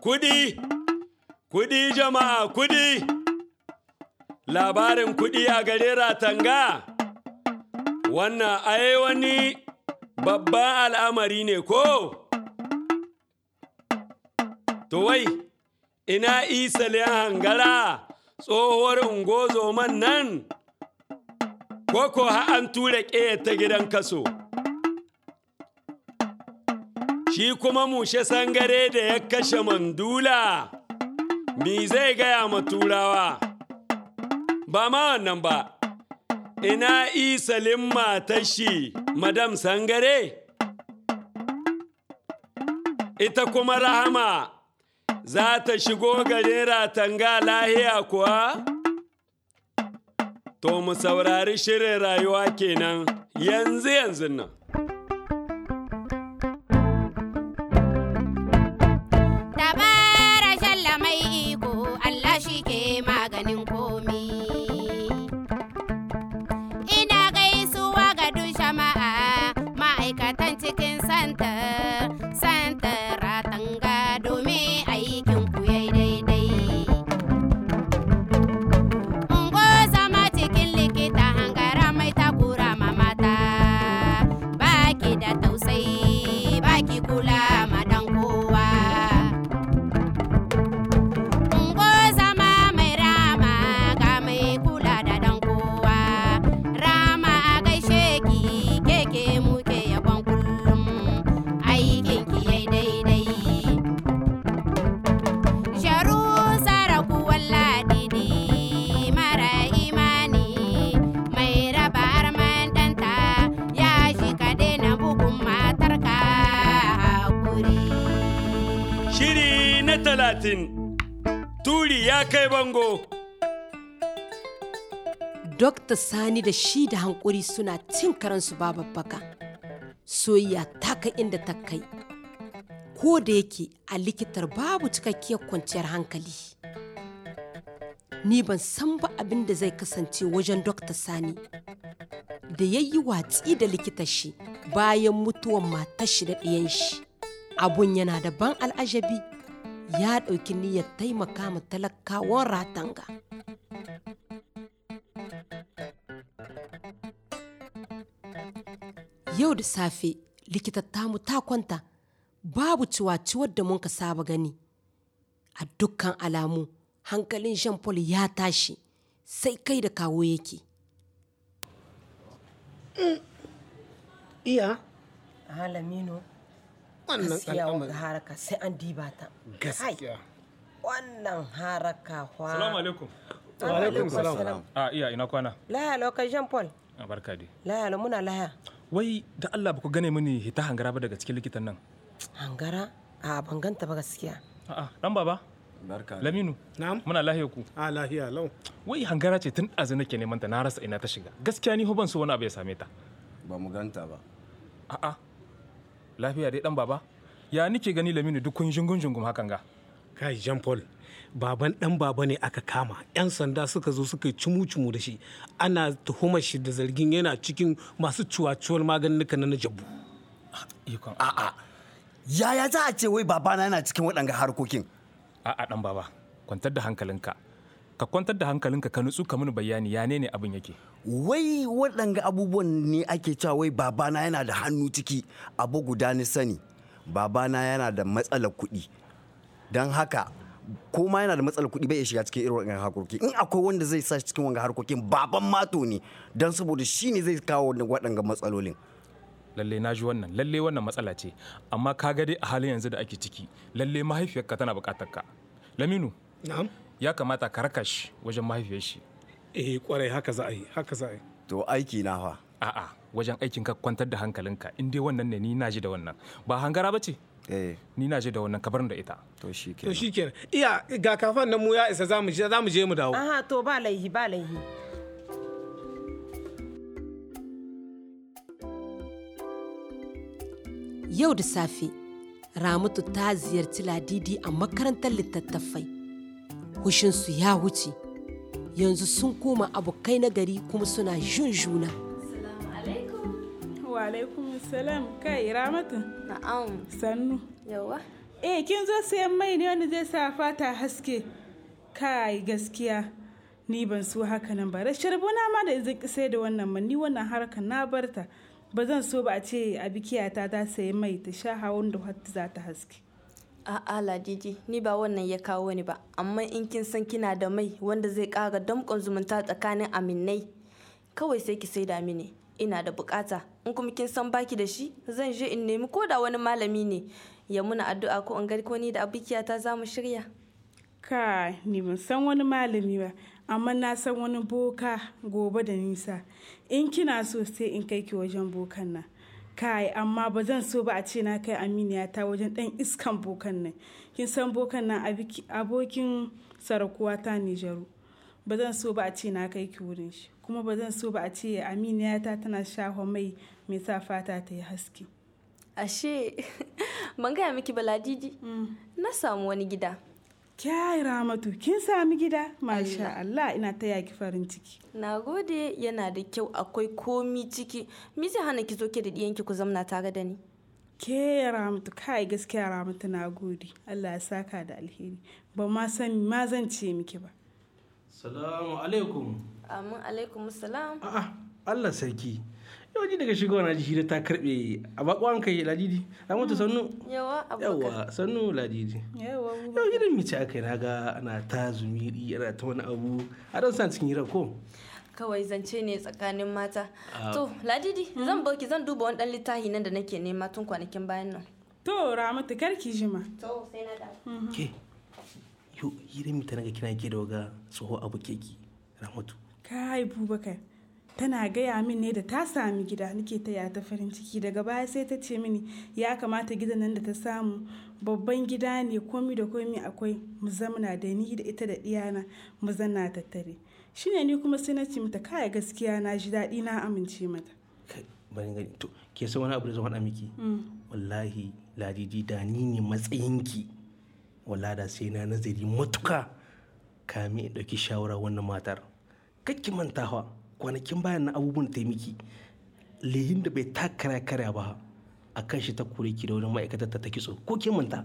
Kudi, kudi jama'a kudi. Labarin kudi a gare ratanga. Wannan ai wani babban al'amari ne ko? To wai, ina isalin hangara tsohuwar ungozoman nan? Koko ha an tura ƙeya ta gidan kaso. Shi kuma mushe sangare da ya kashe mandula, mi zai gaya ma turawa? Ba ma wannan ba, ina isalin matar shi, Madam Sangare? Ita kuma Rahama za ta shigo garin ratanga lahiya kuwa? To mu saurari shirin rayuwa kenan yanzu yanzu nan. Dabara shalla mai iko Allah shi ke maganin komi. Ina gaisuwa ga duk jama'a ma'aikatan cikin santa, santa ratanga domin aikin ku yayi daidai. Ungo zama cikin likita hangara mai takura ma mata, baki da tausayi, baki kula ma dan kowa. Ungo zama mai rama ga mai kula da dan kowa. Rama a gaishe ki keke muke yabon kullum aikin ki yayi daidai. Sharu saraku walladidi mara imani mai raba arman ɗanta ya shi ka daina bugun matarka hakuri. Shiri na talatin, turi ya kai bango. Dokta Sani da shi da hankuri suna cin karansu ba babbaka. Soyayya ta kai inda ta kai. Ko da yake a likitar babu cikakkiyar kwanciyar hankali. Ni ban san ba abin da zai kasance wajen Dokta Sani. Da ya yi watsi da likitar shi bayan mutuwan matar shi da ɗiyan shi. Abun yana da ban al'ajabi. Ya ɗauki niyyar taimaka ma talakawan ratanga. Yau da safe likita tamu ta kwanta babu ciwaciwar da mun ka saba gani. A dukkan alamu hankalin Jean Paul ya tashi sai kai da kawo yake. Iya, Halamino, wannan gaskiya wanga al'amari. haraka sai an diba ta. Gaskiya. Wannan haraka wa. Salamu alaikum. Wa alaikum salam. A iya ina kwana. Laya lokacin Jean Paul. A barka dai. Laya lo muna laya. Wai da Allah ba ku gane mini hita hangara ba daga cikin likitan nan. Hangara? A ban ganta ba gaskiya. A'a dan baba. Barka. Laminu. Na'am. Muna lahiya ku. A lahiya lau. Wai hangara ce tun ɗazu nake neman ta na rasa ina ta shiga. Gaskiya ni ho ban so wani abu ya same ta. Ba mu ganta ba. A'a. Lafiya dai dan baba. Ya nike gani Laminu duk kun jungun jungum hakan ga. Kai Jean Paul. Baban dan baba ne aka kama. 'Yan sanda suka zo suka yi cumu-cumu da shi. Ana tuhumar shi da zargin yana cikin masu cuwacuwar maganin na jabu. Ikon. A'a. Yaya za a ce wai babana yana cikin waɗanga harkokin? A'a dan baba. Kwantar da hankalinka. Ka kwantar da hankalinka ka nutsu ka mini bayani ya ne ne abin yake. Wai waɗanga abubuwan ne ake cewa wai babana yana da hannu ciki abu guda ni sani. Babana yana da matsalar kuɗi. Don haka ko ma yana da matsalar kuɗi bai iya shiga cikin irin waɗannan harkoki. In akwai wanda zai sa shi cikin waɗannan harkokin baban mato ne. Don saboda shi ne zai kawo waɗanga matsalolin. lalle na ji wannan lalle wannan matsala ce amma ka ga dai a halin yanzu da ake ciki lalle mahaifiyarka tana bukatar ka laminu Na'am. ya kamata ka raka shi wajen mahaifiyar shi Eh kwarai haka za a yi, haka za a yi. To aiki na fa. a'a wajen aikin ka kwantar da hankalinka in dai wannan ne ni na ji da wannan ba hangara ba ce Eh, ni na ji da wannan kabarin da ita to shi To kenan. shi kenan. Iya ga kafan nan mu ya isa za mu je za mu je mu dawo. Aha to ba laihi ba laihi. Yau da safe, Ramatu ta ziyarci Ladidi a makarantar littattafai. Hushinsu ya wuce, yanzu sun koma abokai na gari kuma suna jun juna. Wa alaikum salam kai ramatu Na'am. sannu Yawa. Eh kin zo sayan mai ne wanda zai sa fata haske. Kai gaskiya ni ban so haka nan ba. Rashin rabona ma da zan ki sai da wannan man ni wannan harkar na barta. Ba zan so ba a ce a bikiyata ta sayi mai ta sha hawan da hatta za ta haske. A'a Ladidi, ni ba wannan ya kawo ni ba, amma in kin san kina da mai wanda zai ƙara damƙon zumunta tsakanin aminai, kawai sai ki saida mini. Ina da bukata, in kuma kin san baki da shi, zan je in nemi ko da wani malami ne ya muna addu'a ko in gari ko ni da abikiyata za mu shirya. Kai ni ban san wani malami ba, amma na san wani boka gobe da nisa. In kina so sai in kai ki wajen bokan nan. kai amma ba zan so ba a ce na kai aminiya ta wajen dan iskan bokan nan kin san bokan nan abokin sarakuwa ta nijaru ba zan so ba a ce na kai ki wurin shi kuma ba zan so ba a ce aminiya ta tana shafa mai mai sa fata ta yi haske Ashe, ban gaya miki baladidi, na samu wani gida. Kyai Ramatu, kin sami gida? Masha Allah, ina ta yaki farin ciki. Na gode yana da kyau akwai komi ciki. Me zai hana ki zo ke da ɗiyanki ku zamna tare da ni? Ke Ramatu, kai gaskiya Ramatu na gode. Allah ya saka da alheri. Ba ma san ma zan ce miki ba. Salamu alaikum. Amin alaikum salam. A'a, Allah sarki. Yau ji daga shigowa na ji hira ta karbe a bakon kai ladidi. Ramatu sannu. Yawa abubakar. Yawa sannu ladidi. Yawa Yau gidan mice aka yi na ga ana ta zumiri ana ta wani abu. A dan san cikin hira ko? Kawai zance ne tsakanin mata. To, Ladidi, zan bauki zan duba wani ɗan littafi nan da nake nema tun kwanakin bayan nan. To Ramatu karki jima. To, sai na dawo. Ke, yau hirar mita naga kina ke da waga tsoho abu keki. Ramatu. Kai Bubakar. Tana gaya min ne da ta sami gida nake taya ta farin ciki daga baya sai ta ce mini ya kamata gidan nan da ta samu babban gida ne komi da komi akwai mu zamana da ni da ita da iyana mu zanna tattare shine ni kuma sai na ce mata kaya gaskiya na ji daɗi na amince mata Kai, bari gani. To, ke san wani abu da zan faɗa miki? Wallahi, ladidi da ni ne matsayinki. Wallahi da sai na nazari matuka kame in ɗauki shawara wannan matar. Kakki mantawa kwanakin bayan na abubuwan ta yi miki. Lehin da bai takara karya ba a kan shi ta kore ki da wani ma'aikatar ta ta kitso ko kin manta?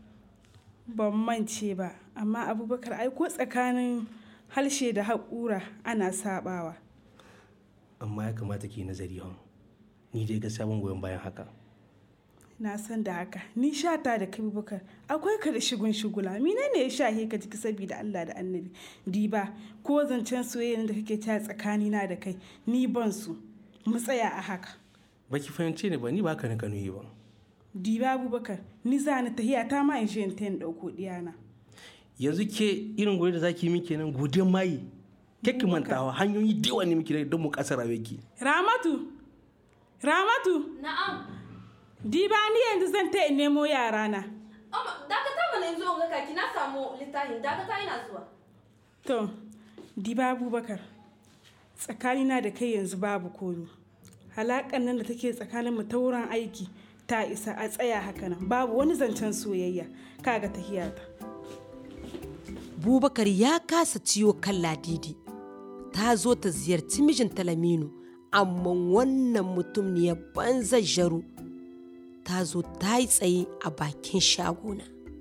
ban mance ba amma abubakar ai ko tsakanin harshe da haƙura ana sabawa Amma ya kamata ki yi nazari hon. Ni dai gaskiya ban goyon bayan haka. na san da haka ni shata da kai bukar akwai ka da shigun shugula mine ne ya shahe ka jiki saboda Allah da annabi diba ko zancen soyayya da kake ta tsakani na da kai ni ban su mu tsaya a haka Baki fahimce ni ba ni ba haka na kanu yi ba. diba abubakar ni za ni tahiya ta ma in je in ta yin ɗauko ɗiyana yanzu ke irin gobe da zaki yi min kenan godiyar mayi kake mantawa hanyoyi da yawa ne muke don mu kasar ki ramatu ramatu Na'am. diba ni yanzu zan ta in nemo yarana Amma dakata mana yanzu in ga kaki na samu littafin dakata ina zuwa. To, diba Abubakar, tsakanina da kai yanzu babu komi. Halakan nan da take tsakaninmu ta wurin aiki ta isa a tsaya haka nan babu wani zancen soyayya kaga tahiyata. Bubakar ya kasa ciwo kan ladidi. Ta zo ta ziyarci mijinta Laminu, amma wannan mutum ne ya banza jaru. Ta zo ta yi tsaye a bakin shagona.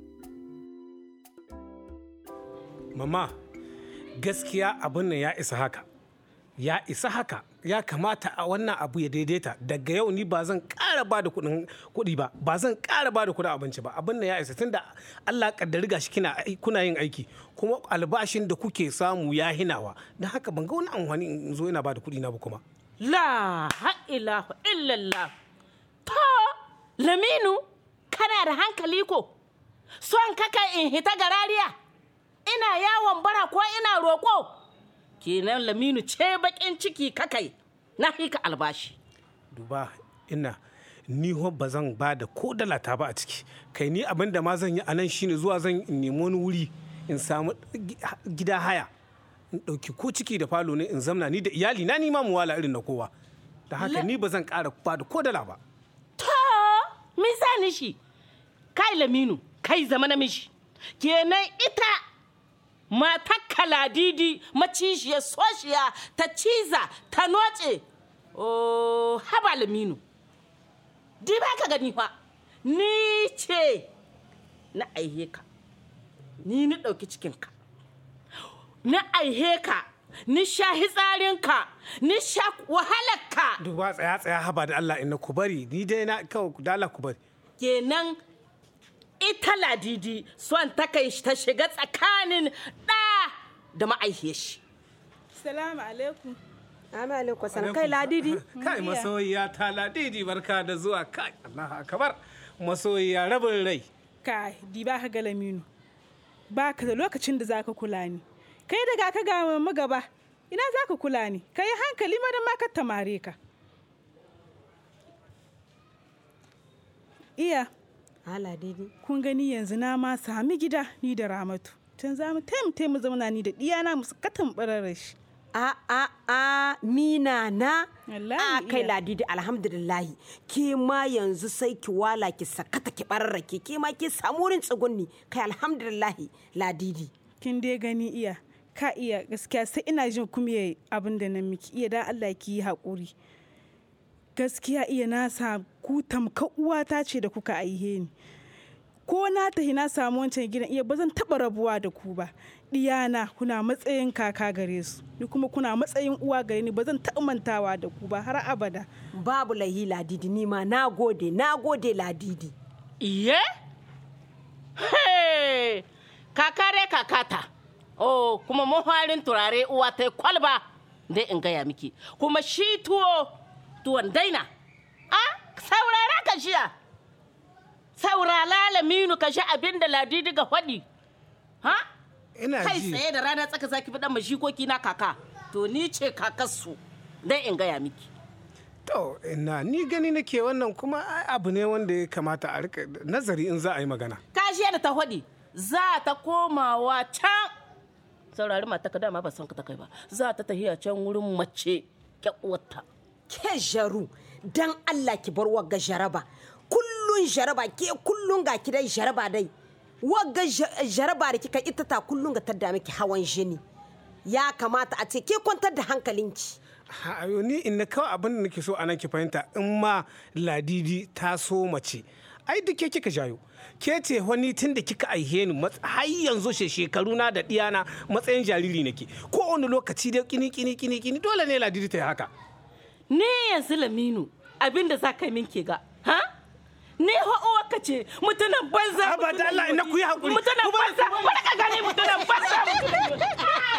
Mama, gaskiya abin nan ya isa haka. Ya isa haka. Ya kamata a wannan abu ya daidaita. Daga yau ni ba zan ƙara ba da kuɗin kuɗi ba. Ba zan ƙara ba da kuɗin abinci ba. Abin nan ya isa tunda Allah kaddari gashi kina ai- kuna yin aiki. Kuma albashin da kuke samu ya hinawa. Don haka ban ga wani amfani in zo ina ba da kuɗi na ba kuma. La ha'ilahu illallah. To, Laminu, kana da hankali ko? Son kaka in hita garariya? Ina yawon bara ko ina roƙo? Kenan Laminu ce baƙin ciki kakai, na hika albashi. duba ina ni ho ba zan ba da ko dala ta ba a ciki kai ni abin da ma zan yi a nan shine zuwa zan in nemi wani wuri in samu gi- gida haya in ɗauki ko ciki da falo ne in zamna ni da iyali na nima mu wala irin na kowa da haka ni ba zan ƙara ba da ko dala ba To, me za ni shi? Kai Laminu, kai zama namiji. Kenan ita matar kaladidi macishiyar soshiya ta ciza ta noce. Oh, haba Laminu. Di ba ka gani fa, ni ce na aihe ka ni ni ɗauki cikinka na aihe ka ni sha hitsarinka ni sha wahalarka duba tsaya tsaya haba da Allah inna ku bari ni dai na kawai da Allah ku bari kenan ita ladidi son ta kai ta shiga tsakanin ɗa da ma'aihiyar shi salamu alaikum Amma alaikum salam kai ladidi. kai masoyiya ta ladidi barka da zuwa kai Allah akbar masoyiya rabin rai kai di ba ka ga laminu ba ka da lokacin da zaka kula ni kai daga ka ga magaba ina zaka kula ni kai hankali ma da ma ka tamare ka iya Ha ladidi. kun gani yanzu na ma sami gida ni da ramatu tun za mu taimaka mu zauna ni da diyana mu katan bararar shi A a a mina na. Wallahi A kai iya. ladidi alhamdulillahi. Ke ma yanzu sai ki wala ki sakata ki bararrake ke ma ki samu wurin tsugunni kai alhamdulillahi ladidi. kin dai gani iya ka iya gaskiya sai ina jin kuma abin da na miki iya dan Allah ki yi haƙuri gaskiya iya na sa ku tamka uwata ce da kuka aihe ni ko na tahi na samu wancan gidan iya ba zan taɓa rabuwa da ku ba diyana kuna matsayin kaka gare su ni kuma kuna matsayin uwa gare ni ba zan taɓa mantawa da ku ba har abada Babu lahi ladidi ni ma na gode na gode ladidi. iye Hey! kakare kakata oh kuma muharin turare uwa ta kwalba dai in gaya miki kuma shi tuwo tuwon daina a saurara ka jiya saurala laminu ka shi abin da ladidi ga faɗi ha ina kai ji tsaye da rana tsaka zaki fi dan mashikoki na kaka to ni ce kakarsu dai in gaya miki to ina ni gani nake wannan kuma ai abu ne wanda ya kamata a rika nazari in za a yi magana kashiya da ta faɗi za ta komawa can saurari mata ka dama ba san ka ta kai ba za ta tafiya can wurin mace kyakuwarta Ke jaru dan Allah ki bar wagga jaraba. Kullun jaraba ke kullun ga ki dai jaraba dai. Wagga ja- jaraba da kika ita ta kullun ga tadda miki hawan jini. Ya kamata a ce ke kwantar da hankalinki. Ha, ayo, ni in na kawai abin da nake so anan ki fahimta in ma ladidi ta so mace ai duk ke kika jayo ke ce wani tun da kika aihe ni mat- har yanzu she shekaru na da diyana matsayin jariri nake ko wani lokaci dai kini kini kini kini dole ne ladidi ta yi haka ni yanzu laminu abin da za ka yi min ke ga ha ni ho uwarka ce mutunan banza Haba da Allah, ina ku yi haƙuri. mutunan banza wani ka gani mutunan banza mutunan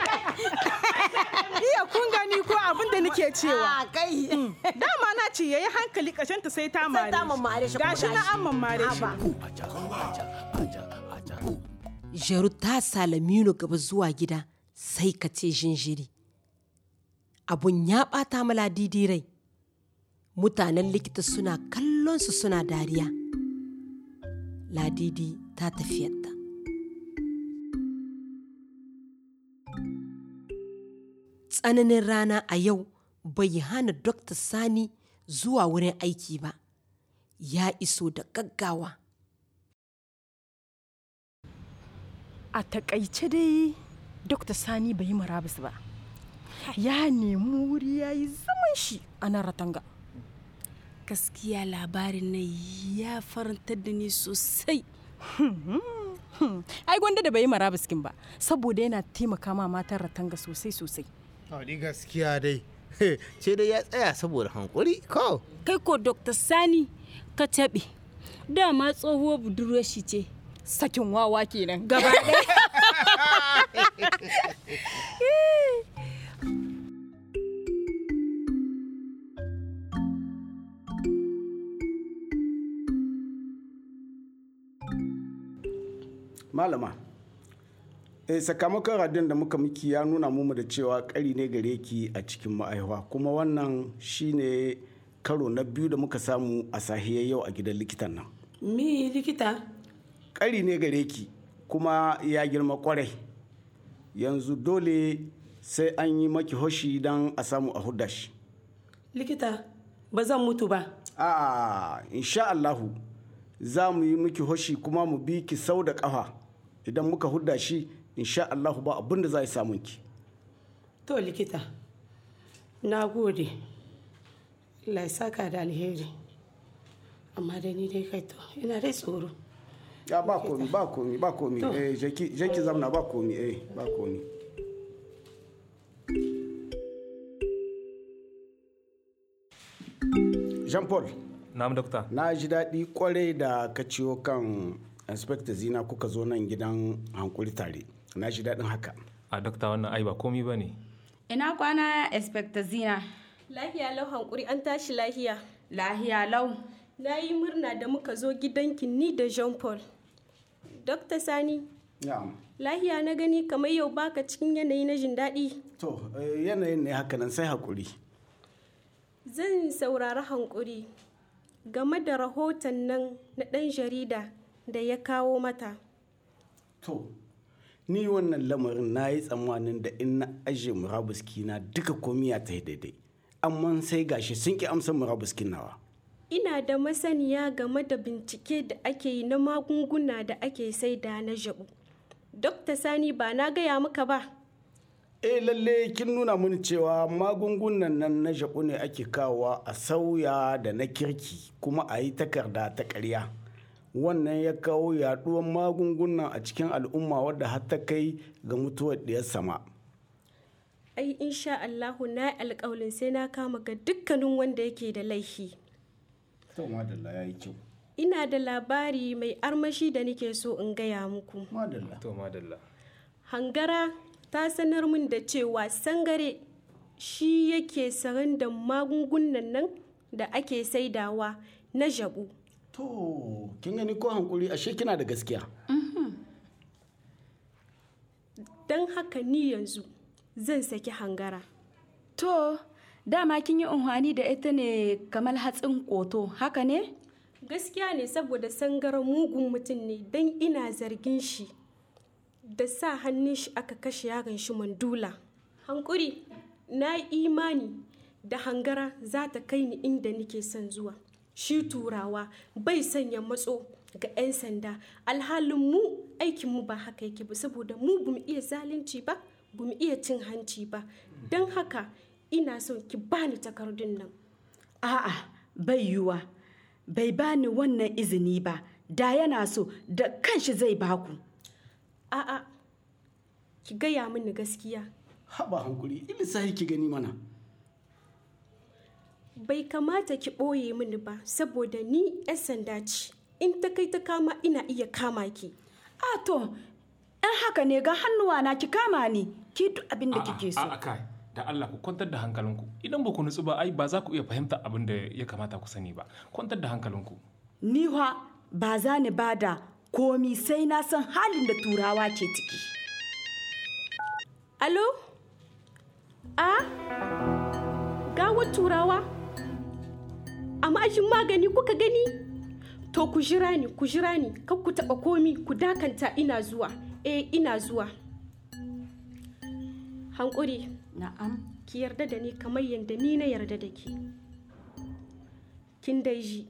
iya kun gani ko abin da nake cewa A kai. dama na ce yayi hankali kashanta sai ta mare ta mammare shi kuma gashi na gashi. an mammare shi Haba. Jaru ta salaminu gaba zuwa gida sai ka ce jinjiri. Abun ya ɓata mala didi rai. Mutanen likita suna kallon su suna dariya. Ladidi ta tafiyarta. Tsananin rana a yau bai hana Dr. Sani zuwa wurin aiki ba. Ya iso da gaggawa. a takaice dai dr sani bai yi marabus ba ya nemi wuri ya yi zaman shi a nan ratanga gaskiya labarin nan ya farantar da ni sosai ai gwanda da bai yi marabus kin ba saboda yana taimaka ma matan ratanga sosai sosai Haɗi gaskiya dai. Ce dai ya tsaya saboda hankuri ko? kai ko dr sani ka taɓe dama tsohuwar budurwar shi ce sakin wawa kenan gaba ɗaya malama eh, sakamakon radin da muka miki ya nuna mu da cewa kari ne gare ki a cikin ma'aihuwa kuma wannan shine karo na biyu da muka samu a sahiyar yau a gidan likitan nan Mi likita? kari ne gare ki kuma ya girma kwarai yanzu dole sai an yi maki hoshi don a samu a hudda shi Likita, ba zan mutu ba. a insha Allahu za mu yi miki hoshi kuma mu bi ki sau da ƙafa idan muka hudda shi insha Allahu ba abin da za a samun ki To likita, na gode. Allah ya saka da alheri. Amma da ni dai kai to, ina dai tsoro. ya ba komi ba komi ba komi To. eh jeki jeki zamna ba komi eh ba komi Jean Paul na'am dokta na ji daɗi kwarai da ka ciwo kan inspector zina kuka zo nan gidan hankuri tare na ji daɗin haka a dokta wannan ai ba komi ba ne Ina kwana Inspector Zina. Lahiya lau hankuri an tashi lahiya. Lahiya lau. Na yi murna da muka zo gidanki ni da Jean Paul. Dokta Sani, na'am lahiya na gani kamar yau baka cikin yanayi na jin daɗi. to eh, yanayin ne haka nan sai hakuri Zan saurari hankuri game da rahoton nan na ɗan jarida da ya kawo mata. to ni wannan lamarin na yi tsammanin da in na ajiye murabuski na duka komi ya ta yi daidai amma sai gashi sun ki amsa murabuskin nawa Ina da masaniya game da bincike da ake yi na magunguna da ake saida na jabu. Dokta Sani ba na gaya maka ba. eh lalle kin nuna mini cewa magungunan nan na jabu ne ake kawowa a sauya da na kirki kuma a yi takarda ta ƙarya wannan ya kawo yaduwar magungunan a cikin al'umma wadda har ta kai ga mutuwar ɗiyar sama Ai insha Allahu na yi alƙawalin sai na kama ga dukkanin wanda yake da laifi. to madalla ya yi kyau Ina da labari mai armashi da nake so in gaya muku. Madalla. to madalla Hangara ta sanar min da cewa sangare shi yake saran da magungunan nan da ake saidawa na jabu. To, kin gani ko hankuri ashe kina da gaskiya. Don haka ni yanzu zan saki hangara. To, dama kin yi unhwani da ita ne kamar hatsin koto, haka ne? Gaskiya ne saboda sangara mugun mutum ne don ina zargin shi da sa hannun shi aka kashe yaron shi mandula. Hankuri, na yi imani da hangara za ta kai ni inda nake son zuwa. Shi turawa bai sanya matso ga 'yan sanda alhalin mu aikinmu ba haka yake ba saboda mu bamu iya zalunci ba bamu iya cin hanci ba don haka ina son ki bani takardun nan A'a, bai yiwuwa. Bai bani wannan izini ba, da yana so da kanshi zai baku. a'a ki gaya mini gaskiya Haba hankuri, ilisa ki gani mana. bai kamata ki ɓoye mini ba saboda ni 'yan sanda ce in ta kai ta kama ina iya kama ki a to in haka ne ga hannuwa na ki kama ni ki duk abin da kike so A'a kai, da Allah ku kwantar da hankalinku. Idan ba ku nutsu ba ai ba za ku iya fahimta abin da ya kamata ku sani ba. Kwantar da hankalinku. ni fa ba za ni bada komi sai na san halin da turawa ke ciki alo a gawar turawa a ma'ajin magani kuka gani to ku jira ni ku jira ni kar ku taɓa komi ku dakanta ina zuwa eh ina zuwa hankuri na'am ki yarda da ni kamar yadda ni na yarda da ke kin dai ji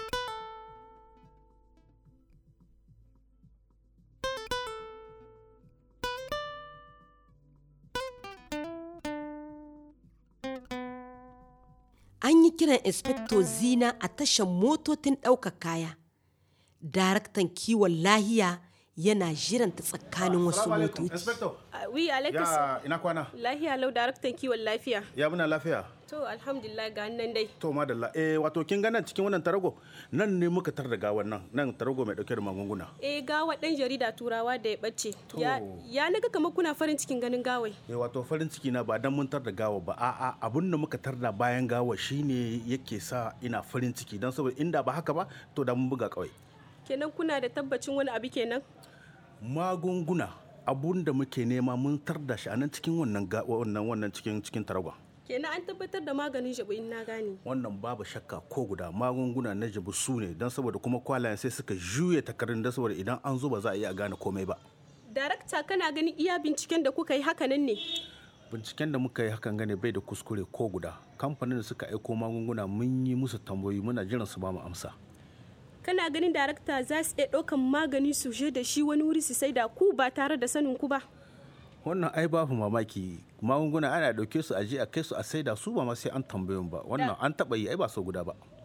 An yi kiran Inspector Zina a tashar motocin ɗaukar kaya. Daraktan kiwon lahiya yana jiranta tsakanin wasu motoci. Inspector. wi alaikas Ya ina kwana? lahiya lau daraktan kiwon lafiya Ya muna lafiya? to alhamdulillah ga nan dai To madalla. Eh wato kin ga nan cikin wannan tarago nan ne muka tar da gawan nan nan tarago mai dauke da magunguna. eh gawa ɗan jarida turawa da ya ɓace ya ya naga kamar kuna farin cikin ganin gawai Eh wato farin ciki na ba dan mun tar da gawa ba a'a abun da muka tar da bayan gawa shine yake sa ina farin ciki dan saboda inda ba haka ba to da mun buga kawai. kenan kuna da tabbacin wani abu kenan Magunguna abun da muke nema mun tar da shi a nan cikin wannan ga- wannan wannan cikin cikin taragon. kenan an tabbatar da maganin shabu in na gane wannan babu shakka ko guda magunguna na jabu su ne don saboda kuma kwalayen sai suka juya takardun don saboda idan an zo ba za a iya gane komai ba darakta kana ganin iya binciken da kuka yi hakanan ne binciken da muka yi hakan gane bai da kuskure ko guda kamfanin da suka aiko magunguna mun yi musu tambayoyi muna jiran su ba mu amsa kana ganin darakta za su iya ɗaukan magani su je da shi wani wuri su sai da ku ba tare da sanin ku ba wannan ai babu mamaki magunguna ana dauke su a je a kai su a saida su ba ma sai an tambaye mu ba wannan an taba yi ai ba so guda ba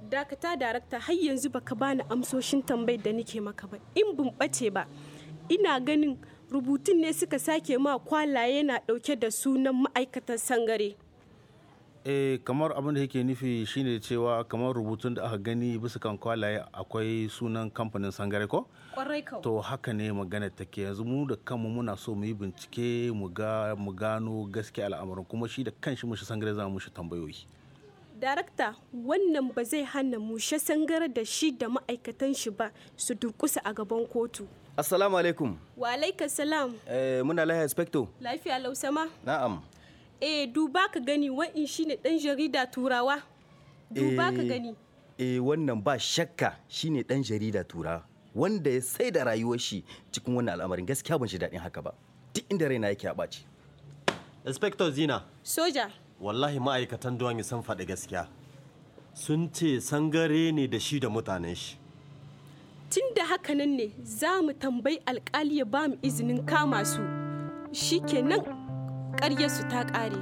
dakata darakta har yanzu baka bani amsoshin tambayar da nake maka ba in bin bace ba ina ganin rubutun ne suka sake ma kwalaye na dauke da sunan ma'aikatan sangare eh kamar abin da yake nufi shine cewa kamar rubutun da aka gani bisa kan kwalaye akwai sunan kamfanin sangare ko kwarai kau to haka ne magana take yanzu mu da kanmu muna so mu yi bincike mu ga mu gano gaskiya al'amarin kuma shi da kanshi mushi sangare za mu mushi tambayoyi darakta wannan ba zai hana mushe sangare da shi da ma'aikatan shi ba su durkusa a gaban kotu Assalamu alaikum. wa alaika salam Eh, muna lahiya inspector. lafiya lausama Na'am. eh duba ka gani wa'in shine dan jarida turawa duba ka Eh, gani Eh, wannan ba shakka shine dan jarida tura wanda ya sai da rayuwar shi cikin wannan al'amarin gaskiya ban shi daɗin haka ba. Duk inda raina yake a ɓaci. Inspector Zina, soja wallahi ma'aikatan duwan sun faɗi gaskiya. Sun ce sangare ne da shi da mutanen shi. tun da hakanan ne za mu tambayi alkali ya ba mu izinin kama su shikenan ƙaryarsu ta ƙare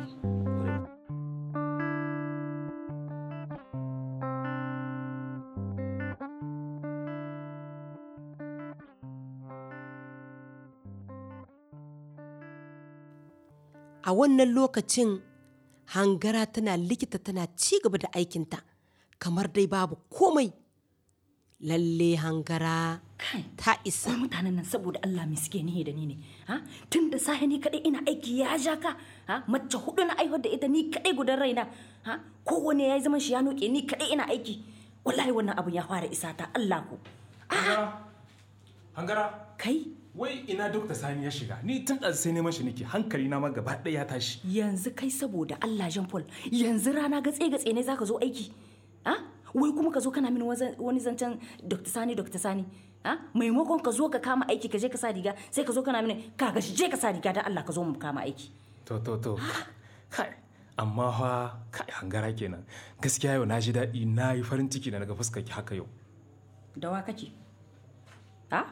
a wannan lokacin hangara tana likita tana ci gaba da aikinta kamar dai babu komai lalle hangara ta isa Wai mutanen nan saboda Allah mai suke nihi da ni ne ha tun da safe ni kadai ina aiki ya ja ka ha mace hudu na aihuwar da ita ni kadai gudan raina ha kowane ya yi zaman shi ya noke ni kadai ina aiki wallahi wannan abun ya fara isa ta Allah ku Hangara. Kai? Wai ina Dokta Sani ya shiga. Ni tun ɗan sai neman shi nake hankali na ma gaba ɗaya ya tashi. yanzu kai saboda Allah Jean Paul yanzu rana gatse gatse ne zaka zo aiki ha wai kuma ka zo kana min waza- wani zancen Dr. Sani Dr. Sani ha maimakon ka zo ka kama aiki ka je ka sa riga sai ka zo kana mini ka ga je ka sa riga dan Allah ka zo mu kama aiki To to to. Kai. Amma fa kai hangara kenan. Gaskiya yau na ji daɗi na yi farin ciki da naga fuskar ki haka yau. da wa kake ha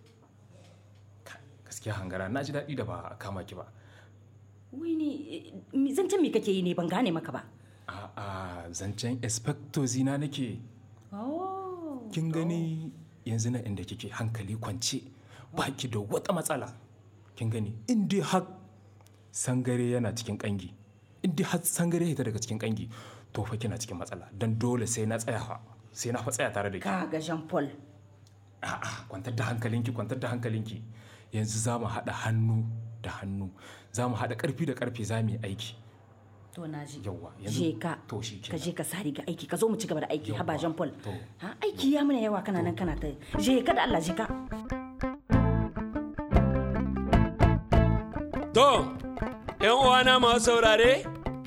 Gaskiya hangara na ji daɗi da ba a kama ki ba. wai ni eh, zancen me kake yi ne ban gane maka ba A'a zancen inspector zina nake. oh Kin gani yanzu na inda kike hankali kwance ba ki da wata matsala. Kin gani in dai har sangare yana cikin kangi. In dai har sangare ya daga cikin kangi to fa kina cikin matsala dan dole sai na tsaya fa. Sai na fa tsaya tare da ki. ka ga Jean Paul A'a kwantar da hankalinki kwantar da hankalinki. Yanzu za mu haɗa hannu da hannu. Za mu haɗa ƙarfi da ƙarfe za mu yi aiki. to na ji Yawwa yanzu je ka to shi ka je ka sa riga aiki ka zo mu ci gaba da aiki Yawwa, haba Jean Paul to. ha aiki ya mana yawa kana nan kana ta je ka da Allah je ka To, ‘yan uwana masu saurare,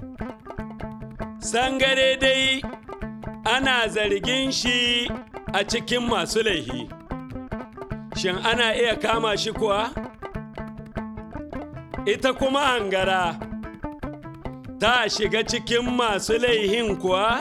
sangare dai ana zargin shi a cikin masu laihi. Shin ana iya kama shi kuwa? Ita kuma hangara ta shiga cikin masu laihin kuwa?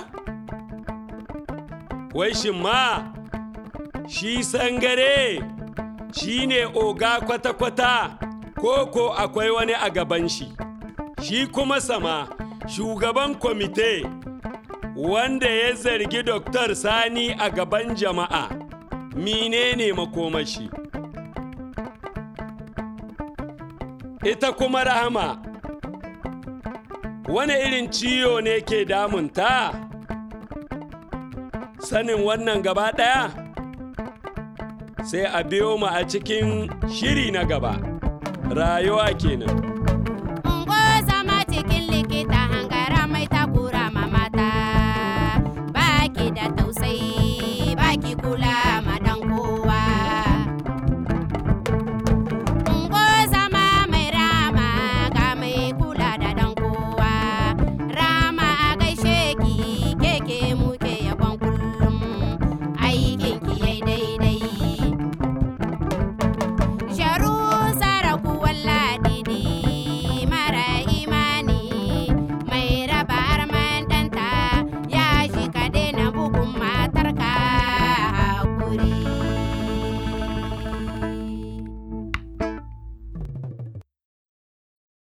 Wai shin ma, shi sangare shi ne oga kwata-kwata. ko ko akwai wani a gaban shi shi kuma sama shugaban kwamite wanda ya zargi Dr. Sani a gaban jama'a menene makomashi ita kuma rahama wani irin ciyo ne ke damunta sanin wannan gaba ɗaya sai a biyo mu a cikin shiri na gaba rayuwa kenan